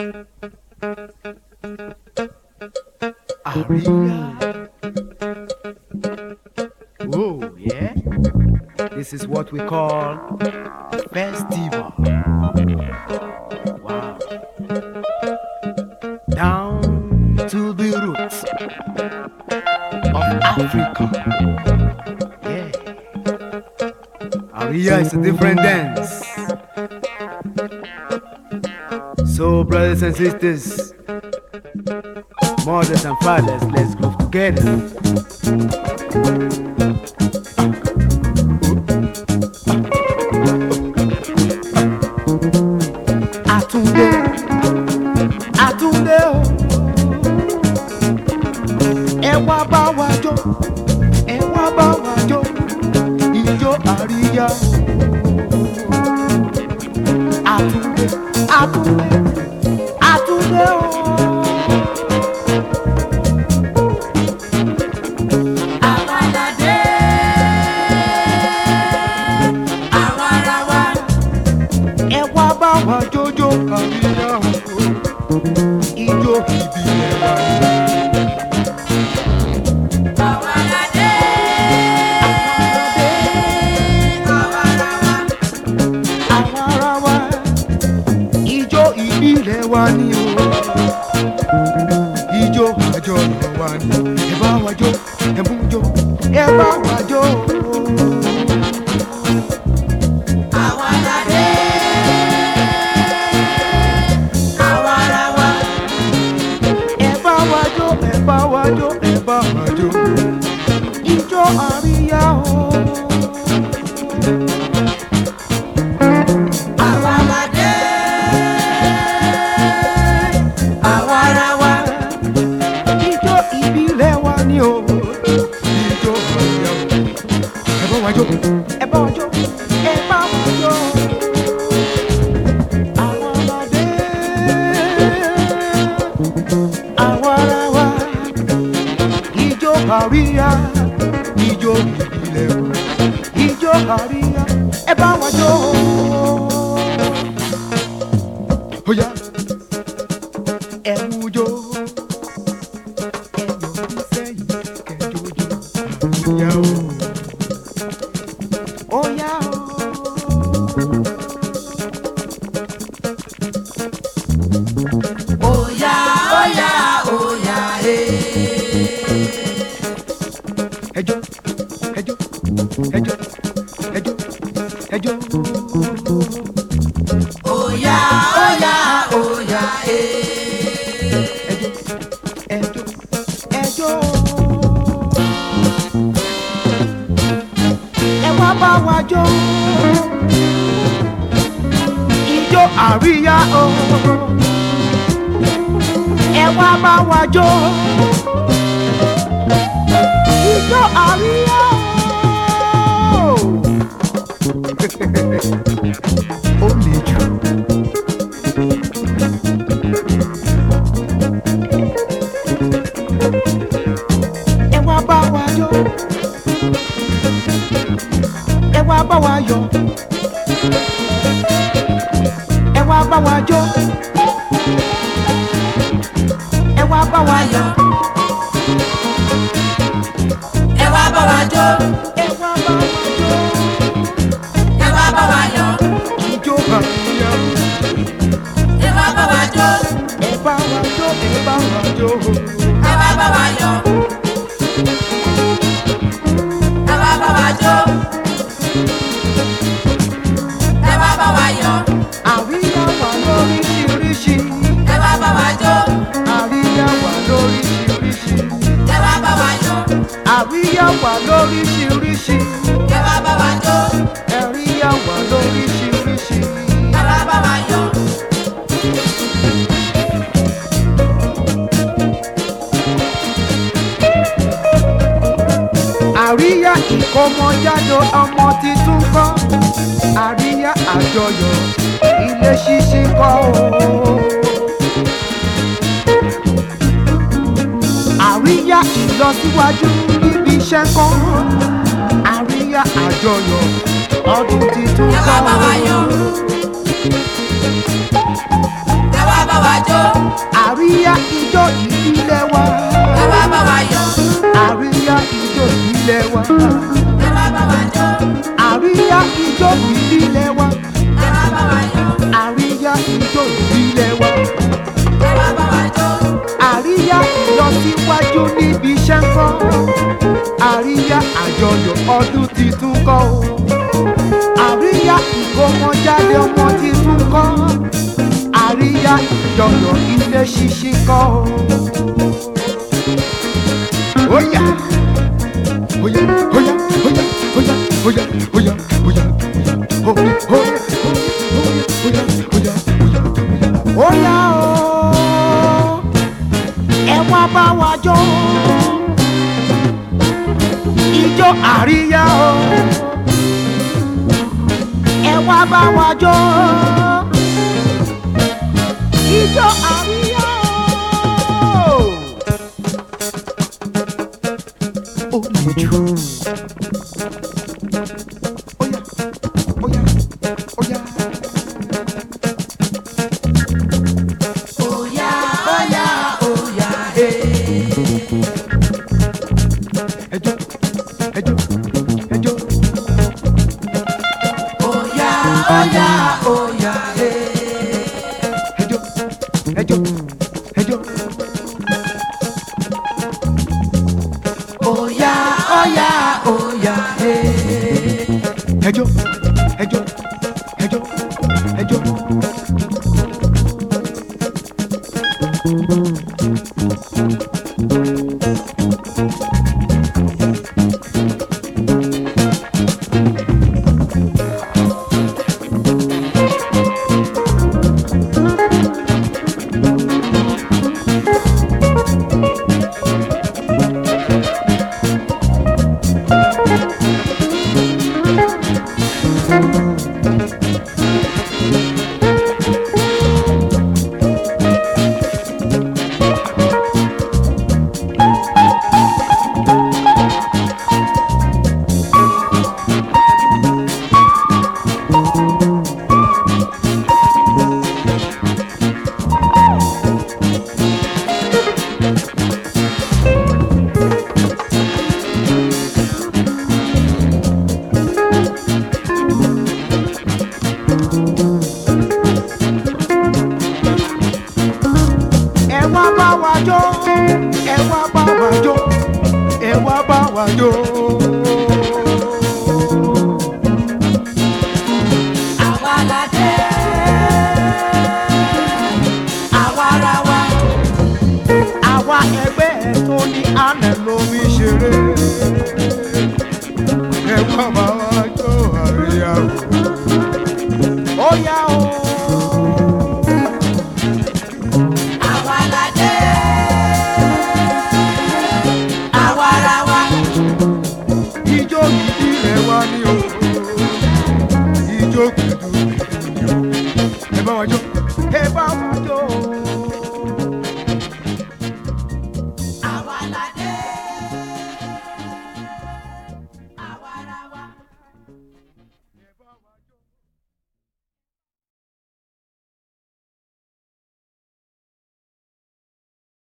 Aria. Oh, yeah. This is what we call a festival. Wow. Down to the roots of Africa. Yeah. Aria is a different dance. So, brothers and sisters, mothers and fathers, let's groove together. Àtúndé, Àtúndé o, ẹ wá bá wa jó, ẹ wá bá wa jó, ijó àríyá o. Àtúndé, Àtúndé, Àtúndé o. Àwàdàdé, àwarawa, ẹ wá bá wa jójó àríyá o. Ijó ìbílẹ̀ wa ni. àwàdàdé, àwarawa, àwọn ará wa ijó ìbílẹ̀ wa ni o ijó àjọyọ̀ wa ni ẹ bá wa jó ẹ mú jó ẹ bá wa jó àwàdàdé, àwarawa, ẹ bá wa jó ẹ bá wa jó ẹ bá wa jó ijó àríyá o. àwàdàdé, àwarawa, ijó ìbílẹ̀ wa ni o ijó àríyá o. ẹ bá wa jó ẹ bá wa jó ẹ bá wa jó. àwọn ọmọdé àwọn ará wa ijó àríyá ijó ìbílẹ̀ wa ijó àríyá ẹ bá wa jó. ó yá ẹ mú jó ẹ yọ sẹ́yìn kẹjọjọ àríyá o. ó yá o. òyà, òyà, òyà, eh. ẹjọ́ ẹjọ́ ẹjọ́ ẹjọ́ ẹjọ́ Òyà, òyà, òyà, eh. ẹjọ́ ẹjọ́ ẹjọ́. ẹ wá bá wa jó ijó àríyá o ẹ wá bá wa jó ijó àríyá o. ó le jù. ẹ wá bá wa jó ẹ wá bá wa yọ̀ ẹ wá bá wa jó ẹ wá bá wa yọ̀ Ẹ wá bá wa jó, ẹ wá bá wa jó ẹ wá bá wa yọ̀, ijó àríyá ẹ wá bá wa jó, ẹ bá wa jó ẹ bá wa jó ẹ wá bá wa yọ̀, ẹ wá bá wa jó, ẹ wá bá wa yọ̀, àríyá wà lóríṣiríṣi ẹ wá bá wa jó, àríyá wà lóríṣiríṣi ẹ wá bá wa yọ̀, àríyá wà lóríṣiríṣi ẹ wá bá wa jó, àríyá wà lóríṣiríṣi. ẹ wá bá wa yọ̀. àríyá ìkómọjáde ọmọ titun kọ́ àríyá àjọyọ̀ ilé ṣíṣí kọ́ o. àríyá ìlọsíwájú níbi iṣẹ́ kọ́ àríyá àjọyọ̀ ọdún titun ẹ kọ́ wá bá wa yọ̀ ẹ wá bá wa jó àríyá ijó ìbílẹ̀ wa ẹ wá bá wa yọ̀ àríyá ijó ìbílẹ̀ wa ẹ wá bá wa jó àríyá ijó ìbílẹ̀ wa ẹ wá bá wa yọ̀ àríyá ijó ìbílẹ̀ wa ẹ wá bá wa jó àríyá ìlọsíwájú níbi iṣẹ́ ń kọ́ àríyá àjọyọ̀ ọdún titun kọ́ o àríyá ìkómọjáde ọmọ titun kọ́ àríyá ìjọyọ̀ ilé ṣíṣí kọ́ o. Oya, oya, oya, oya, oya, oya, oya, oya, oya, oya, oya, oya, oya, oya, oya o ẹ wá bá wa jó ijó àríyá o ẹ wá bá wa jó ijó àríyá o. ó le jù. Óyá, óyá, óyá. óyá óyá óyá ee. ẹjọ́ ẹjọ́ ẹjọ́ óyá óyá óyá ee. ẹjọ́ ẹjọ́ ẹjọ́ óyá óyá óyá ee. ẹjọ́ ẹjọ́ ẹjọ́ ẹjọ́. ẹ wá bá wa jó ẹ wá bá wa jó ẹ wá bá wa jó. àwa la dé. àwa ara wa. àwa ẹgbẹ́ ẹ̀ tó ní àná lómi ṣeré ẹ wá bá wa jó àríyá o. ó yá